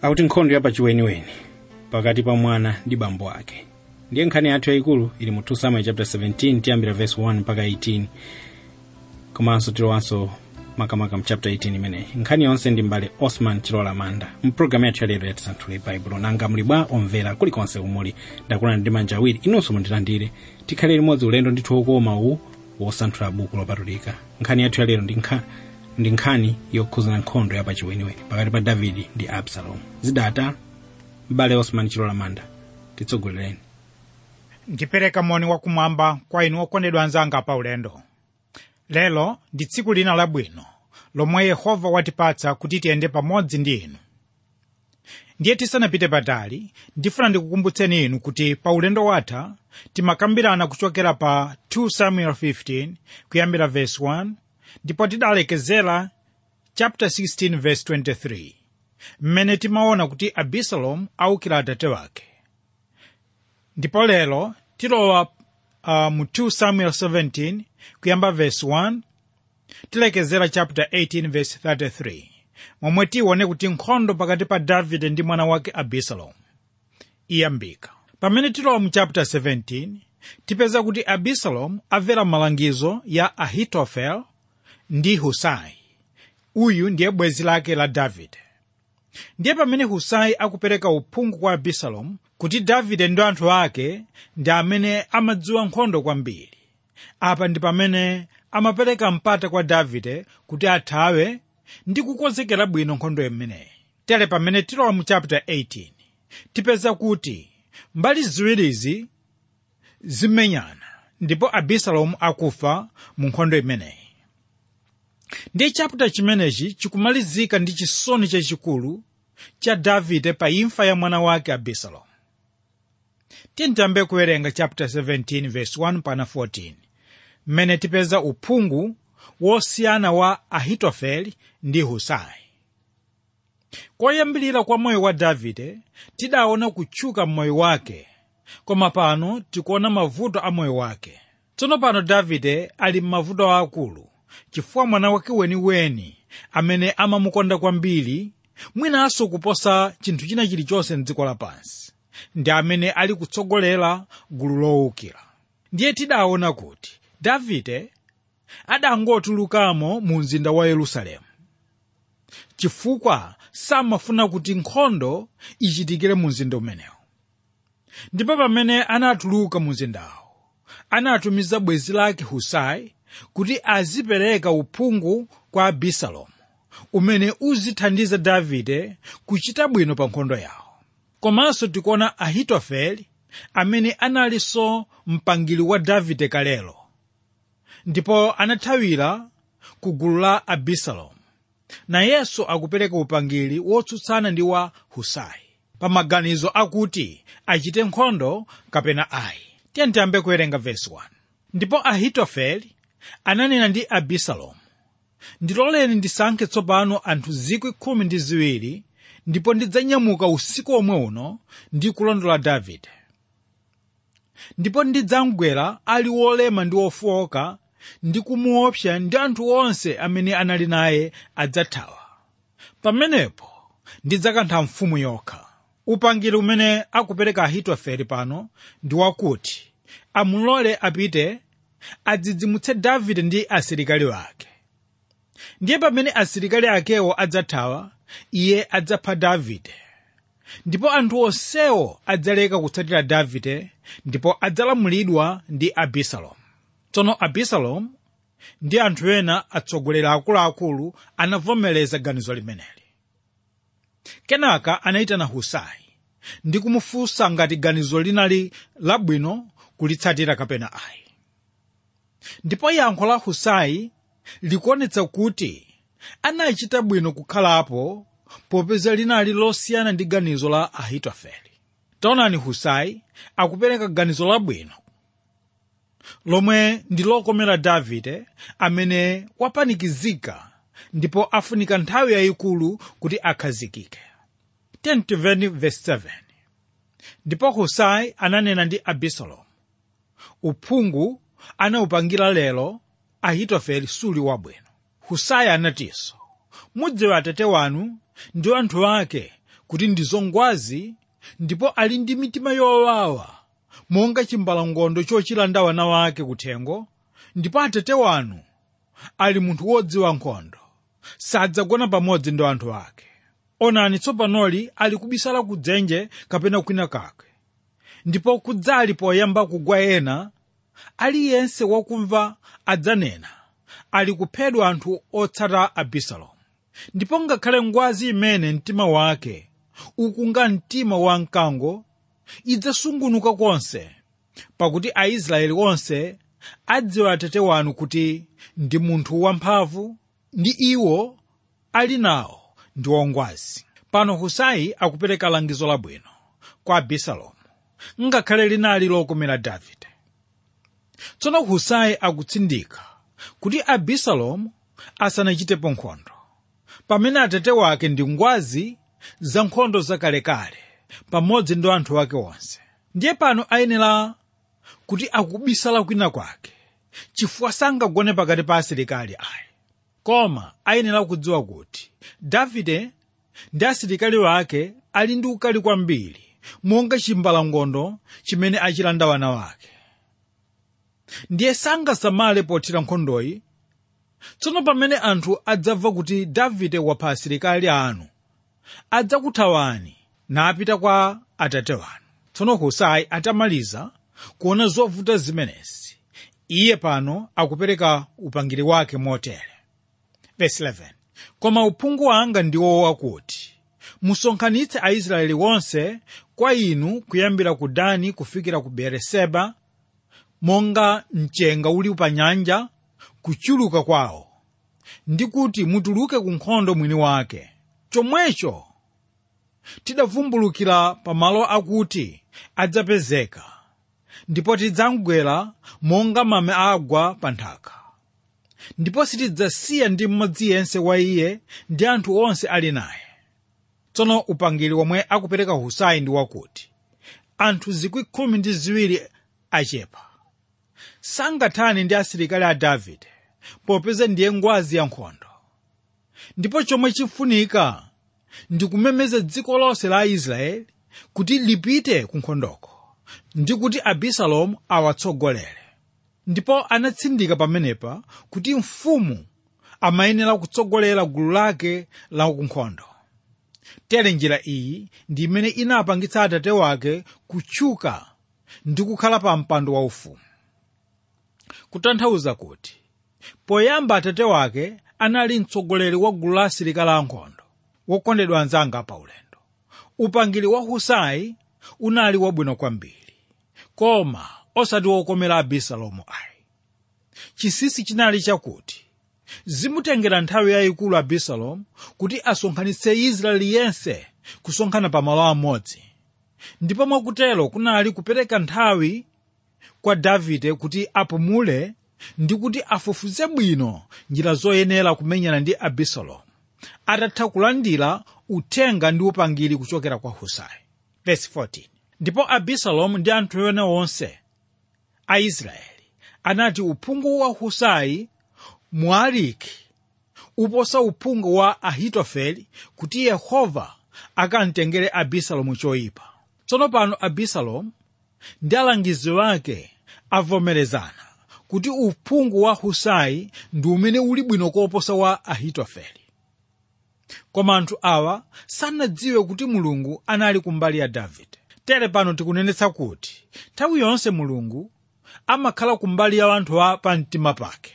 akuti nkhondo yapachiweniweni pakati pa mwana ndi bambo ake ndiye nkhani yathu yayikulu ili mu 2 samuel chapter 17 tiyambira verse 1 mpaka 18 komanso tilowanso makamaka mu chapter 18 imeneyi nkhani yonse ndi mbale osman chilola manda mpulogalamu yathu yalero yatisanthule baibulo nanga muli bwa omvera kulikonse kumuli ndakulani ndi manja awiri inunso mundilandire tikhale limodzi ulendo ndithu wokoma uwu wosanthula buku lopatulika nkhani yathu yalero ndi nkha- ndi nkhani yokhuzana nkhondo yapachiweniweni pakati pa davidi ndi absalomu zidata mbale osman chilola manda titsogolereni ndipereka moni wakumwamba kwa inu okondedwa anzanga pa ulendo lero ndi tsiku lina labwino lomwe yehova watipatsa kuti tiyende pamodzi ndi inu ndiye tisanapite patali ndifuna ndikukumbutseni inu kuti pa ulendo watha timakambirana kuchokera pa 2 samuel 15 kuyambira verse 1 ndipo tidalekezera chapter 16 verse 23 mmene timaona kuti abisalomu awukira atate wake ndipo lero tilowa uh, mu 2 samuel 17 kuyamba verse 1 tilekezera chapter 18 verse 33 momwe tione kuti nkhondo pakati pa davide ndi mwana wake abisalomu iyambika pamene tilowa mu chapter 17 tipeza kuti abisalomu amvera malangizo ya ahitofel ndi husai uyu ndiye bwenzi lake la davide ndiye pamene husai akupereka uphungu kwa abisalomu kuti davide ndi anthu ake ndi amene amadziwa nkhondo kwambiri apa ndi pamene amapereka mpata kwa davide kuti athawe ndi kukonzekera bwino nkhondo imeneyi tere pamene tilowa mu chapter 18 tipeza kuti mbali ziwirizi zimenyana ndipo abisalomu akufa mu nkhondo imeneyi ndiye chapter chimenechi chikumalizika ndi chisoni chachikulu cha davide pa imfa ya mwana wake abisalomu tiyambe kuwerenga chapter 17 verse 1 pana 14 mmene tipeza uphungu wosiyana wa ahitofeli ndi husai koyambilira kwa moyo wa davide tidaona kutchuka m'moyo wake koma pano tikuona mavuto a moyo wake tsono pano davide ali m'mavuto aakulu chifukwa mwana wake weniweni amene amamukonda kwambiri mwinanso kuposa chinthu china chilichonse mdziko lapansi ndi amene ali kutsogolera gulu lowukira ndiye tidaona kuti davide adangotulukamo mu mzinda wa yerusalemu chifukwa samafuna kuti nkhondo ichitikire mu mzinda umenewu ndipo pamene anatuluka mu mzindawo anatumiza bwenzi lake husai kuti azipereka uphungu kwa abisalomu umene uzithandiza davide kuchita bwino pa nkhondo yawo komanso tikuona ahitofeli amene analinso mpangili wa davide kalelo ndipo anathawira ku gulu la abisalomu nayenso akupereka upangiri wotsutsana ndi wa husai pa maganizo akuti achite nkhondo kapena ayi tiyambe kuwerenga vesi 1 ndipo ahitofeli ananena ndi abisalomu ndiloleni ndisankhe tsopano anthu zikwi khumi ndi ziwiri ndipo ndidzanyamuka usiku omwe uno ndi kulondola davide ndipo ndidzamgwera ali wolema ndi wofowoka ndi kumuopsa ndi anthu onse amene anali naye adzathawa pamenepo ndidzakantha mfumu yokha upangiri umene akupereka ahitofeli pano ndi wakuti amulole apite adzidzimutse davide ndi asilikali ake ndiye pamene asilikali akewo adzathawa iye adzapha davide ndipo anthu onsewo adzaleka kutsatira davide ndipo adzalamulidwa ndi abisalomu tsono abisalomu ndi anthu ena atsogoleri akuluakulu anavomereza ganizo limeneli kenaka anayitana husai ndi kumufunsa ngati ganizo linali labwino kulitsatira kapena ayi ndipo yankho la husai likuonetsa kuti anachita bwino kukhalapo popeza linali losiyana ndi ganizo la ahitofeli taonani husai akupereka ganizo labwino lomwe ndi lokomera davide amene wapanikizika ndipo afunika nthawi yayikulu kuti akhazikike 10:7 ndipo husai ananena ndi abisalomu uphungu anawupangira lero ahitofeli suli wabwino husai anatinso mudziwe atate wanu ndi anthu ake kuti ndi zongwazi ndipo ali ndi mitima yowawa monga chimbalangondo chochilanda wana wake kuthengo ndipo atate wanu ali munthu wodziwa nkhondo sadzagona pamodzi ndi anthu ake onani tsopanoli ali kubisala ku dzenje kapena kwina kake ndipo kudzali poyamba kugwa ena aliyense wakumva adzanena ali kuphedwa anthu otsata abisalomu ndipo ngakhale ngwazi imene mtima wake ukunga mtima wa mkango idzasungunuka konse pakuti aisraeli onse adziwa atate wanu kuti ndi munthu wamphamvu ndi iwo ali nawo ndi wongwazi pano husai akupereka langizo labwino kwa abisalomu ngakhale linali lokomera davide tsono husai akutsindika kuti abisalomu asanachitepo nkhondo pamene atate wake ndi ngwazi za nkhondo zakalekale pamodzi ndi anthu ake onse ndiye pano ayenera kuti akubisala kwina kwake chifukwa sangagone pakati pa asilikali ayi koma ayenera kudziwa kuti davide ndi asilikali wake ali ndi ukali kwambiri monga chimbalangondo chimene achilanda wana wake ndiye sangasamale pothira nkhondoyi tsono pamene anthu adzamva kuti davide wapha asilikali anu adzakuthawani napita kwa atate wanu tsono husai atamaliza kuona zovuta zimenezi iye pano akupereka upangiri wake motere Verse 11. koma uphungu wanga ndiwo wakuti musonkhanitse aisraeli wonse kwa inu kuyambira ku dani kufikira ku beeriseba monga mchenga uli pa nyanja kuchuluka kwawo ndi kuti mutuluke ku nkhondo mwini wake chomwecho tidavumbulukira pamalo akuti adzapezeka ndipo tidzamgwera monga mame agwa pa nthaka ndipo sitidzasiya ndi mmodzi yense wa iye ndi anthu onse ali naye tsono upangiri womwe akupereka husai ndi wakuti anthu zikwi khumi ndi ziwiri achepa sangathane ndi asilikali a davide popeza ndiye ngwazi ya nkhondo ndipo chomwe chifunika ndi kumemeza dziko lonse la israeli kuti lipite ku nkhondoko ndi kuti abisalomu awatsogolere ndipo anatsindika pamenepa kuti mfumu amayenera kutsogolera gulu lake la kunkhondo tere njira iyi ndi imene inapangitsa atate wake kutchuka ndi kukhala pa mpando waufumu kutanthauza kuti poyamba atate wake anali mtsogoleri wa gulu la asilikali ankhondo wokondedwa anzanga pa ulendo upangiri wa husai unali wabwino kwambiri koma osati wokomera abisalomu ayi chinsinsi chinali chakuti zimutengera nthawi yayikulu abisalomu kuti asonkhanitse israeli yense kusonkhana pa malo amodzi ndipo mwakutero kunali kupereka nthawi kwa davide kuti apumule ndi kuti afufuze bwino njira zoyenera kumenyana ndi abisalomu atatha kulandira uthenga ndi upangiri kuchokera kwa husai Verse 14. ndipo abisalomu ndi anthu ena onse a israeli anati uphungu wa husai mwaliki uposa uphungu wa ahitofeli kuti yehova akamtengere abisalomu choyipa tsono pano abisalomu ndi alangizi wake avomerezana kuti uphungu wa husai ndi umene uli bwino koposa wa ahitofeli koma anthu awa sanadziwe kuti mulungu anali kumbali ya davide tere pano tikunenetsa kuti nthawi yonse mulungu amakhala kumbali ya anthu a pamtima pake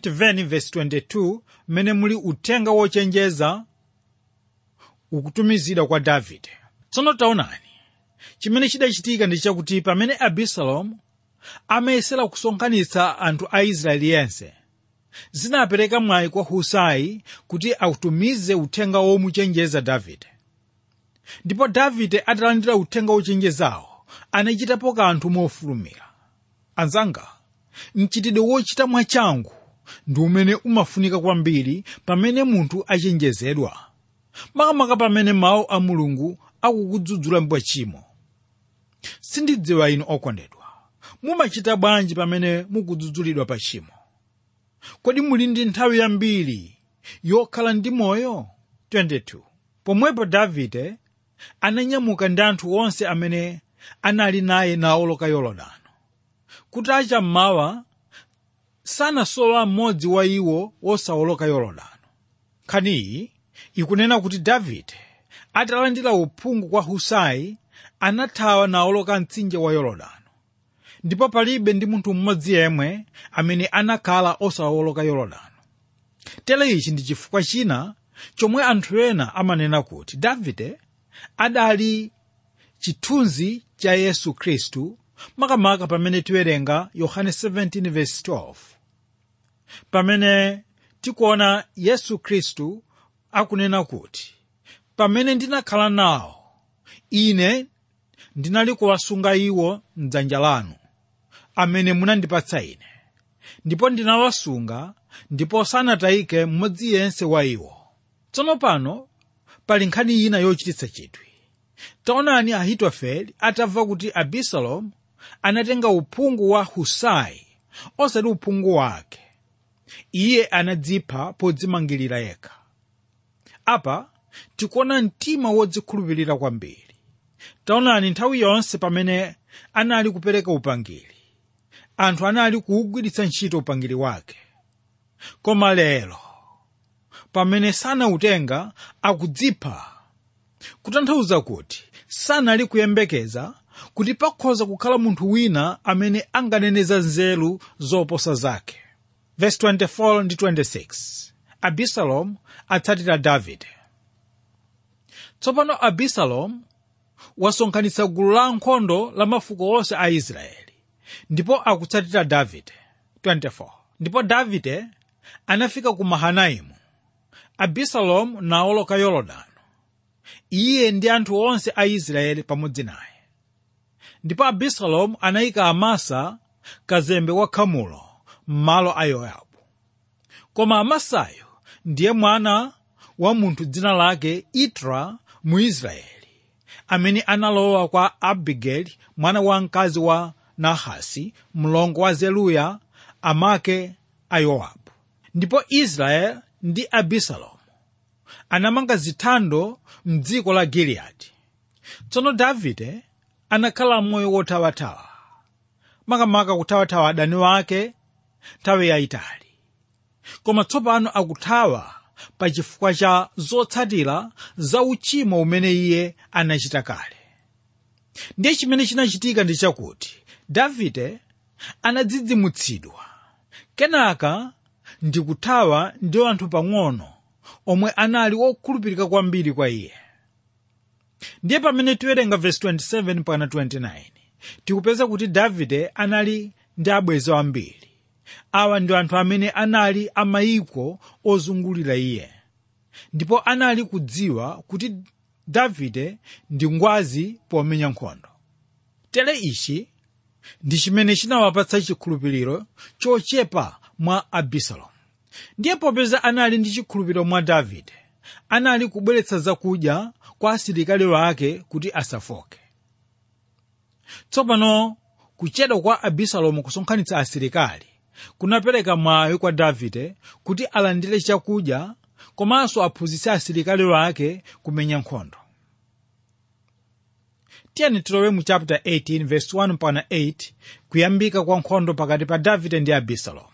10:22 mmene muli uthenga wochenjeza ukutumizidwa kwa davide tsono taonani chimene chidachitika ndi chakuti pamene abisalomu amayesera kusonkhanitsa anthu a israeli yense zinapereka mwayi kwa husai kuti autumize uthenga womuchenjeza davide ndipo davide atalandira uthenga wochenjezawo anachitapo kanthu mofulumira anzanga mchitidwe wochita mwachangu ndi umene umafunika kwambiri pamene munthu achenjezedwa makamaka pamene mawu a mulungu akukudzudzula mbwachimo sindidziwa inu okondedwa mumachita bwanji pamene mukudzudzulidwa pa chimo kodi muli ndi nthawi yambiri yokhala ndi moyo 22 pomwepo davide ananyamuka ndi anthu onse amene anali naye nawoloka yorodano kutacha mmawa sanasowa mmodzi wa iwo wosawoloka yorodano nkhaniyi ikunena kuti davide atalandira uphungu kwa husai anathawa nawoloka mtsinje wa yorodano ndipo palibe ndi munthu mmodzi yemwe amene anakhala osawoloka yorodano tere ichi ndi chifukwa china chomwe anthu ena amanena kuti davide adali chithunzi cha yesu khristu makamaka pamene tiwerenga yohane 17:12 pamene tikuona yesu khristu akunena kuti pamene ndinakhala nawo ine ndinali kuwasunga iwo mdzanja lanu amene munandipatsa ine ndipo ndinawasunga ndipo sanatayike mmodzi yense wa iwo tsono pano pali nkhani ina yochititsa chidwi taonani ahitofele atamva kuti abisalomu anatenga uphungu wa husai osati uphungu wake iye anadzipha podzimangirira yekha apa tikuona mtima wodzikhulupirira kwambiri taonani nthawi yonse pamene anali kupereka upangiri anthu anali kuwugwiritsa ntchito upangiri wake koma lero pamene sanautenga akudzipha kutanthauza kuti sanali kuyembekeza kuti pakhoza kukhala munthu wina amene anganeneza nzeru zoposa zake verse 24 ndi 26 abisalomu atsatira davide tsopano abisalomu wasonkhanitsa gulu la ankhondo la mafuko onse a israeli ndipo akutsatira davide 24 ndipo davide anafika ku mahanaimu abisalomu nawoloka yorodano iye ndi anthu onse a israeli pamodzi naye ndipo abisalomu anayika amasa kazembe wa khamulo m'malo a yowabu koma amasayo ndiye mwana wa munthu dzina lake itra mu israeli amene analowa kwa abigeli mwana wa mkazi wa nahasi mlongo wa zeruya amake a yowabu ndipo israeli ndi abisalomu anamanga zithando mdziko la giliyadi tsono davide anakhala moyo wothawathawa makamaka kuthawathawa adani wake nthawi yayitali koma tsopano akuthawa pa chifukwa cha zotsatira za uchimo umene iye anachita kale ndiye chimene chinachitika ndi chakuti davide anadzidzimutsidwa kenaka ndi kuthawa ndi anthu pang'ono omwe anali okhulupirika kwambiri kwa iye ndiye pamene tiwerenga vesi 27 pana 29 tikupeza kuti davide anali ndi abwenzi ambiri awa ndi anthu amene anali amayiko ozungulira iye ndipo anali kudziwa kuti davide ndi ngwazi pomenya nkhondo tere ichi ndi chimene chinawapatsa chikhulupiriro chochepa mwa abisalomu ndiye popeza anali ndi chikhulupiriro mwa davide anali kubweretsa zakudya kwa asilikali wake kuti asafoke tsopano kuchedwa kwa abisalomu kusonkhanitsa asilikali kunapereka mwayi kwa davide kuti alandire chakudya komanso aphunzitse asilikali wake kumenya nkhondo tiyeni tilowe mu chapter 18 verse 1 mpaka 8 kuyambika kwa nkhondo pakati pa davide ndi abisalomu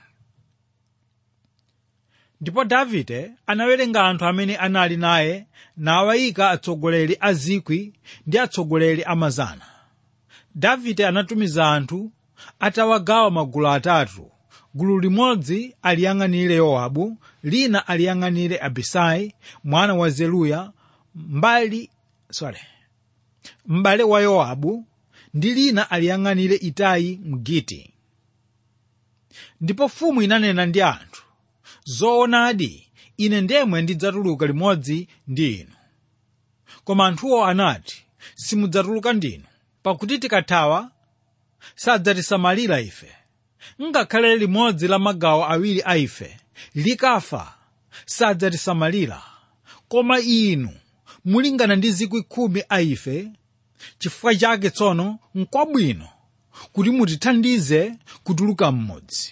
ndipo davide anawerenga anthu amene anali naye nawayika atsogoleri a zikwi ndi atsogoleri a mazana davide anatumiza anthu atawagawa magulu atatu gulu limodzi aliyang'anire yowabu lina aliyang'anire abisai mwana wa zeruya mbali sorry m'bale wa yowabu ndi lina aliyang'anire itayi mgiti ndipo mfumu inanena ndi anthu zoonadi ine ndemwe ndidzatuluka limodzi ndi inu koma anthuwo anati simudzatuluka ndinu pakuti tikathawa sadzatisamalira ife ngakhale limodzi la magawo awiri a ife likafa sadzatisamalira koma inu mulingana ndi zikwi khumi a ife chifukwa chake tsono nkwabwino kuti mutithandize kutuluka mmodzi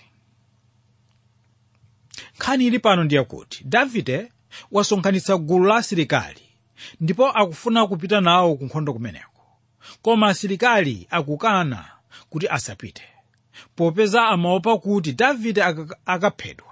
nkhani ili pano ndiye kuti davide wasonkhanitsa gulu la asilikali ndipo akufuna kupita nawo ku nkhondo kumeneko koma asilikali akukana kuti asapite popeza amaopa kuti davide aka- akaphedwa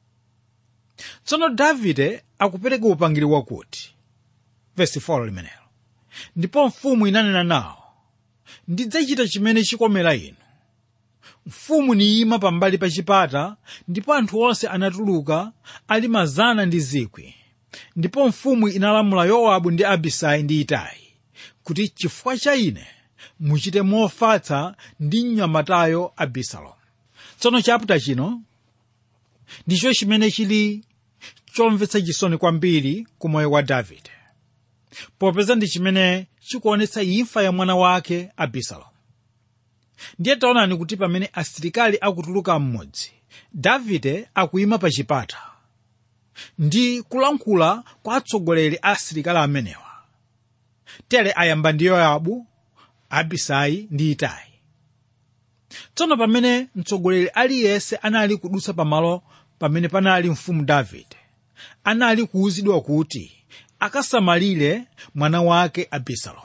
tsono davide akupereka upangiri wakuti vesi 4 limenelo ndipo mfumu inanena nawo ndidzachita chimene chikomera inu mfumu niyima pambali pa chipata ndipo anthu onse anatuluka ali mazana ndi zikwi ndipo mfumu inalamula yowabu ndi abisai ndi itai kuti chifukwa cha ine muchite mofatsa ndi mnyamatayo abisalomu tsono chaputa chino ndicho chimene chili chomvetsa chisoni kwambiri ku moyo wa davide popeza ndi chimene chikuonetsa imfa ya mwana wake abisalomu ndiye taonani kuti pamene asilikali akutuluka mmodzi davide akuyima pa chipata ndi kulankhula kwa atsogoleri a asilikali amenewa tere ayamba ndi yowabu abisai ndi itai tsono pamene mtsogoleri aliyense anali kudutsa pamalo pamene panali mfumu davide anali kuwuzidwa kuti akasamalire mwana wake abisalomu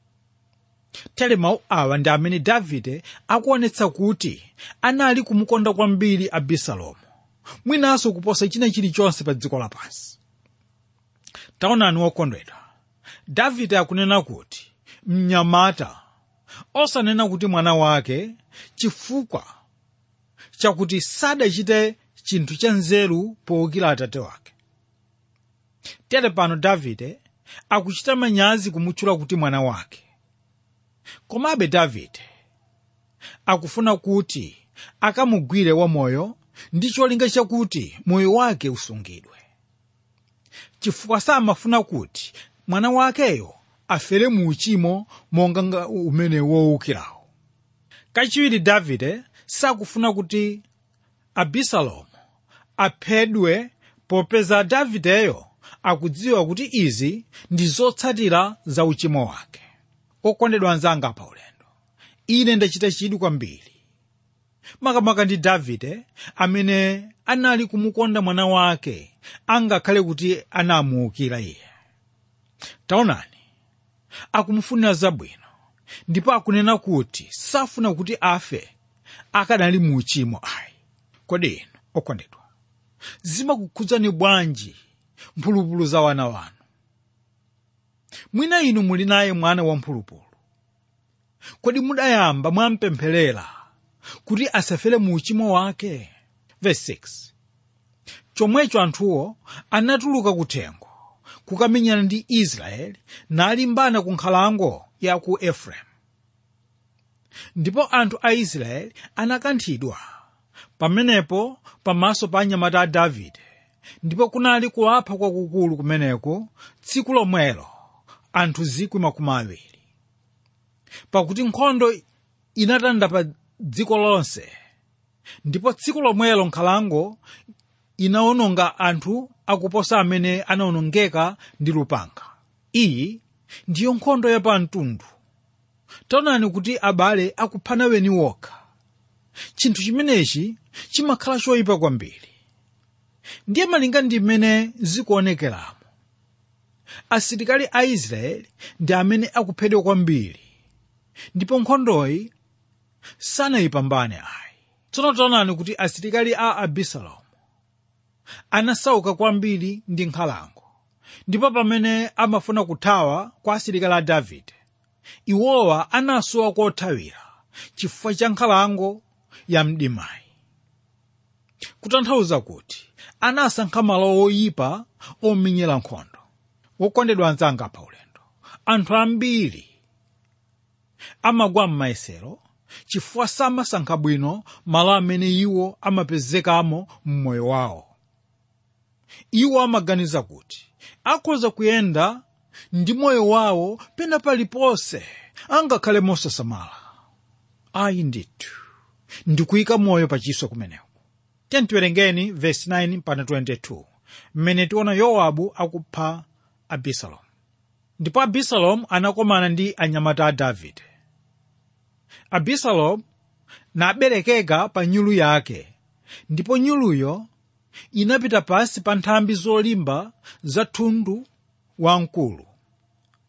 tere mawu awa ndi amene davide akuonetsa kuti anali kumukonda kwambiri abisalomu mwinanso kuposa china chilichonse pa dziko lapansi taonani wokondedwa davide akunena kuti mnyamata osanena kuti mwana wake chifukwa chakuti sadachite chinthu cha nzeru powukira atate wake tere pano davide akuchita manyazi kumutchula kuti mwana wake komabe davide akufuna kuti akamugwire wamoyo ndi cholinga chakuti moyo wake usungidwe chifukwa samafuna kuti mwana wakeyo afere mu uchimo monga nga umene wowukirawo kachiwiri davide sakufuna kuti abisalomu aphedwe popeza davideyo akudziwa kuti izi ndi zotsatira za uchimo wake okondedwa anzanga pa ulendo ine ndachita chidwi kwambiri makamaka ndi davide amene anali kumukonda mwana wake angakhale kuti anamuwukira iye taonani akumufunira zabwino ndipo akunena kuti safuna kuti afe akanali mu uchimo ayi kodi inu okondedwa zimakukhudzani bwanji mphulupulu za wana wanu mwina inu muli naye mwana wamphulupulu kodi mudayamba mwampempherera kuti asafere mu uchimo wake Verse 6. chomwecho anthuwo anatuluka kuthengo kukamenyana ndi israeli nalimbana ku nkhalango ya ku efereimu ndipo anthu a israeli anakanthidwa pamenepo pamaso pa anyamata a davide ndipo kunali kuwapha kwakukulu kumeneko tsiku lomwelo anthu zikwi makumi awiri pakuti nkhondo inatanda pa dziko lonse ndipo tsiku lomwelo nkhalango inawononga anthu akuposa amene anawonongeka ndi lupanga iyi ndiyo nkhondo yapamtundu taonani kuti abale akuphana weni wokha chinthu chimenechi chimakhala choyipa kwambiri ndiye malinga ndi mmene zikuonekeramo asilikali a israeli ndi amene akuphedwa kwambiri ndipo nkhondoyi sanayipambane ayi tsono taonani kuti asilikali a abisalomu anasauka kwambiri ndi nkhalango ndipo pamene amafuna kuthawa kwa asilikali a davide iwowa anasowa kothawira chifukwa cha nkhalango ya mdimayi kutanthauza kuti anasankha malo oyipa omenyera nkhondo wokondedwa anzanga pa ulendo anthu ambiri amagwa m'mayesero chifukwa samasankha bwino malo amene iwo amapezekamo m'moyo wawo iwo amaganiza kuti akhoza kuyenda ndi moyo wawo pena paliponse angakhale mosasamala ayi ndithu ndikuyika moyo pachiswe kumeneko tiwerengeni vesi 9 mpaka 22 mmene tiona yowabu akupha abisalomu ndipo abisalomu anakomana ndi anyamata a davide abisalomu naberekeka pa nyulu yake ndipo nyuluyo inapita pansi pa nthambi zolimba za thundu wamkulu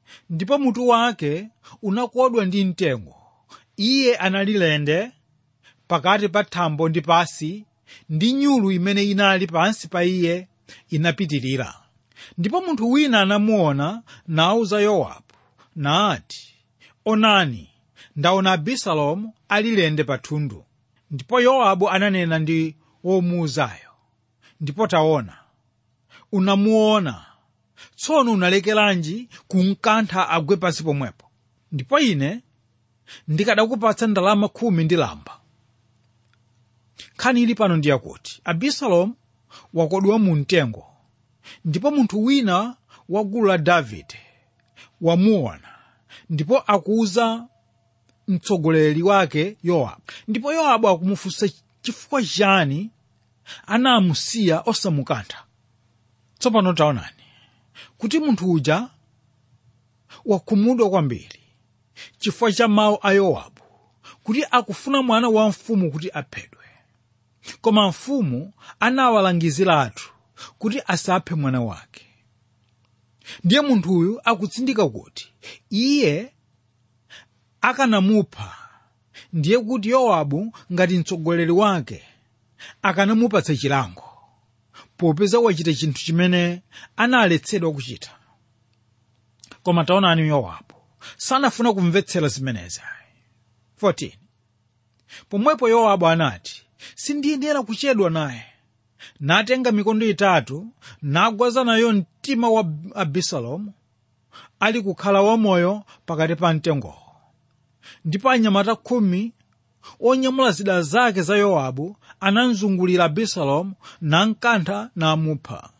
ndipo mutu wake unakodwa ndi mtengo iye anali lende pakati pa thambo ndi pasi ndi nyulu imene inali pansi pa iye inapitirira ndipo munthu wina anamuona nawuza yowabu nati onani ndaona abisalomu ali lende pathundu ndipo yowabu ananena ndi womuuzayo ndipo taona unamuona tsono unalekeranji kumkantha agwe pansi pomwepo ndipo ine ndikadakupatsa ndalama khumi ndi lamba nkhani ili pano ndi yakuti abisalomu wakodwa mu mtengo ndipo munthu wina wa gulu la davide wamuona ndipo akuuza mtsogoleri wake yowabu ndipo yowabu akumufunsa chifukwa chani anamusiya osamukantha tsopano taonani kuti munthu uja wakhumudwa kwambiri chifukwa cha mawu a yowabu kuti akufuna mwana wa mfumu kuti aphedwe koma mfumu anawalangiziratu kuti asaphe mwana wake ndiye munthuyu akutsindika kuti iye akanamupha ndiye kuti yowabu ngati mtsogoleri wake akanamupatsa chilango popeza wachita chinthu chimene analetsedwa kuchita koma taonani yowabu sanafuna kumvetsera zimenezi 14 pomwepo yowabu anati sindiyenera kuchedwa naye natenga mikondo itatu nagwaza nayo mtima wa abisalomu ali kukhala wamoyo pakati pa mtengowo ndipo anyamata khumi onyamula zida zake za yowabu anamzungulira abisalomu namkantha namupha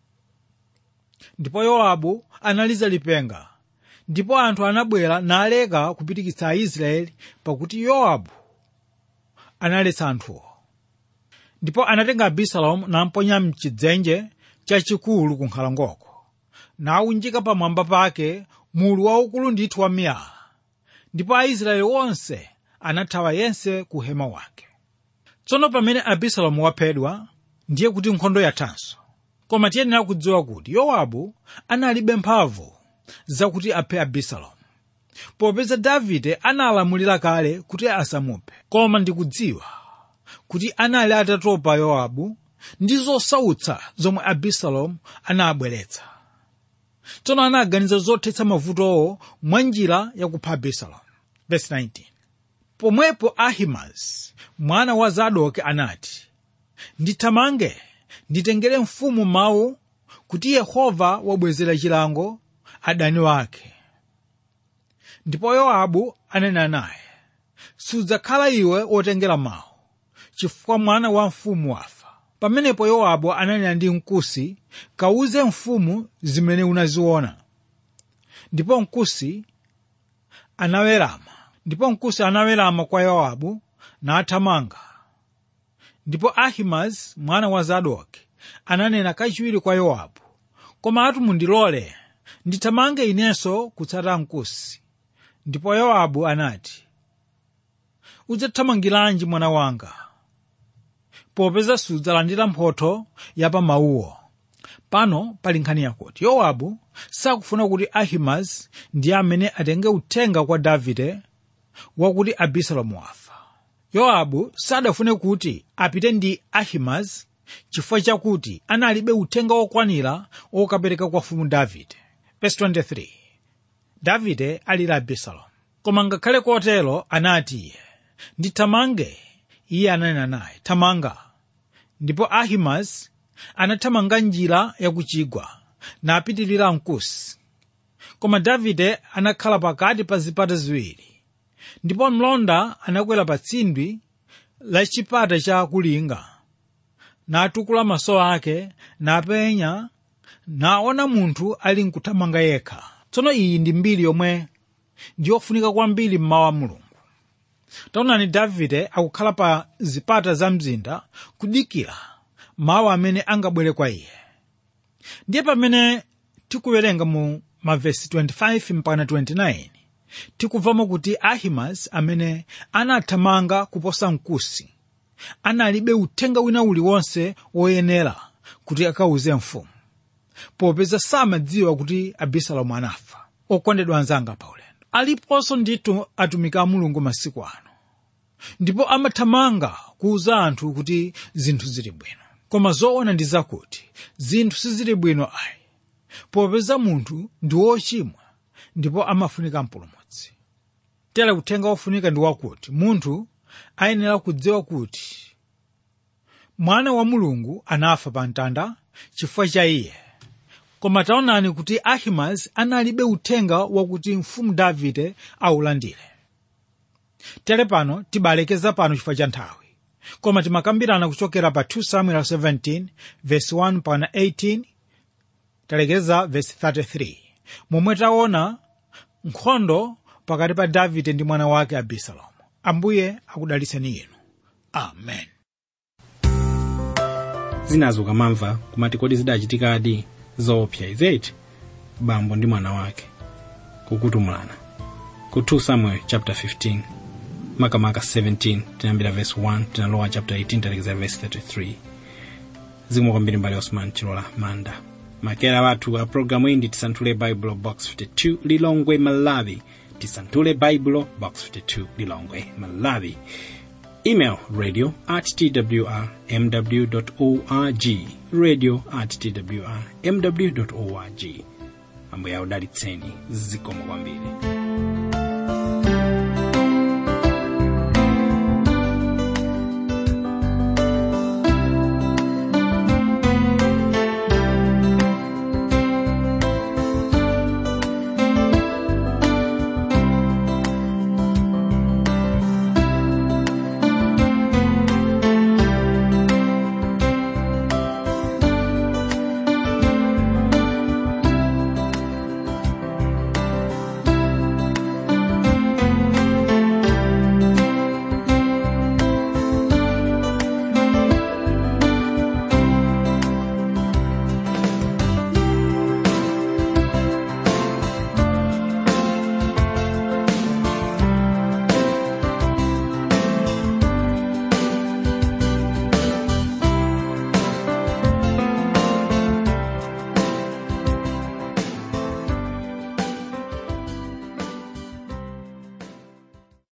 ndipo yowabu analiza lipenga ndipo anthu anabwera naleka kupitikitsa aisraeli pakuti yowabu analetsa anthuwo ndipo anatenga abisalomu namponya mchidzenje chachikulu ku nkhalangoko nawunjika pamwamba pake mulu waukulu ndithu wa miyala ndipo aisraeli onse anathawa yense ku hema wake tsono pamene abisalomu waphedwa ndiye kuti nkhondo yathanso koma tiyenera kudziwa kuti yowabu analibe mphamvu zakuti aphe abisalomu popeza davide analamulira kale kuti asamuphe koma ndikudziwa kuti anali atatopa yowabu ndi zosautsa zomwe abisalomu anabweretsa tsono anaganiza zothetsa mavutowo mwa njira yakupha abisalomu Verse 19. pomwepo ahimazi mwana wa zadoki anati ndithamange nditengere mfumu mawu kuti yehova wabwezera chilango adani wake ndipo yowabu anena naye sudzakhala iwe wotengera mawu chifukwa mwana wa mfumu wafa pamenepo yowabu ananena ndi mkusi kawuze mfumu zimene unaziona ndipo mkusi anawerama ndipo mkusi anawerama kwa yowabu nathamanga ndipo ahimazi mwana wa zadoki ananena kachiwiri kwa yowabu koma atu mundilole ndithamange inenso kutsata mkusi ndipo yowabu anati udzathamangiranji mwana wanga popeza sudzalandira mphotho ya pa mawuwo pano pali nkhani yakuti yowabu sakufuna kuti ahimazi ndiye amene atenge uthenga kwa davide wakuti abisalomu wafa yowabu sadafune kuti apite ndi ahimazi chifukwa chakuti analibe uthenga wokwanira wokapereka kwa mfumu davide Verse 23 davide alira abisalomu koma ngakhale kotero anati iye ndithamange iye ananena naye thamanga ndipo ahimazi anathamanga njira yakuchigwa napitirira mkusi koma davide anakhala pakati pa zipata ziwiri ndipo mlonda anakwera pa tsindwi la chipata cha kulinga natukula maso ake napenya naona munthu ali nkuthamanga yekha tsono iyi ndi mbiri yomwe ndiyofunika kwambiri mmawu a mulungu taonani davide akukhala pa zipata za mzinda kudikira mawu amene angabwere kwa iye ndiye pamene tikuwerenga mu mavesi 25 mpaka 29 tikubvamo kuti ahimazi amene anathamanga kuposa mkusi analibe uthenga wina uliwonse woyenera kuti akawuze mfumu popeza samadziwa kuti abisalomu anafa okondedwa anzanga paulendo aliponso ndithu atumiki a mulungu masiku ano ndipo amathamanga kuwuza anthu kuti zinthu zili bwino koma zoona ndi zakuti zinthu sizili bwino ayi popeza munthu ndi wochimwa ndipo amafunika mpulumutsi tere uthenga wofunika ndi wakuti munthu ayenera kudziwa kuti mwana wa mulungu anafa pa mtanda chifukwa cha iye koma taonani kuti ahimazi analibe uthenga wakuti mfumu davide awulandire tere pano tibalekeza pano chifukwa cha nthawi koma timakambirana kuchokera pa 2 samuel 17 verse 1 pana 18 talekeza verse 33 momwe taona nkhondo pakati pa davide ndi mwana wake abisalomu ambuye akudalitseni inu amen zinazo ukamamva kumati kodi zidachitikadi zoopsa izeti bambo ndi mwana wake kukutumulana ku 2 samuel chapter 15 makamaka 17 tinayambira verse 1 tinalowa chapter 18 talekeza verse 33 zikomo kwambiri mbali osman chilola manda makera wathu a programu iyi ndi tisanthule baibulo box 52 lilongwe malawi tisanthule baibulo box 52 lilongwe malawi email radio at twr mw org radio at twr mw org ambuye akudalitseni zikomo kwambiri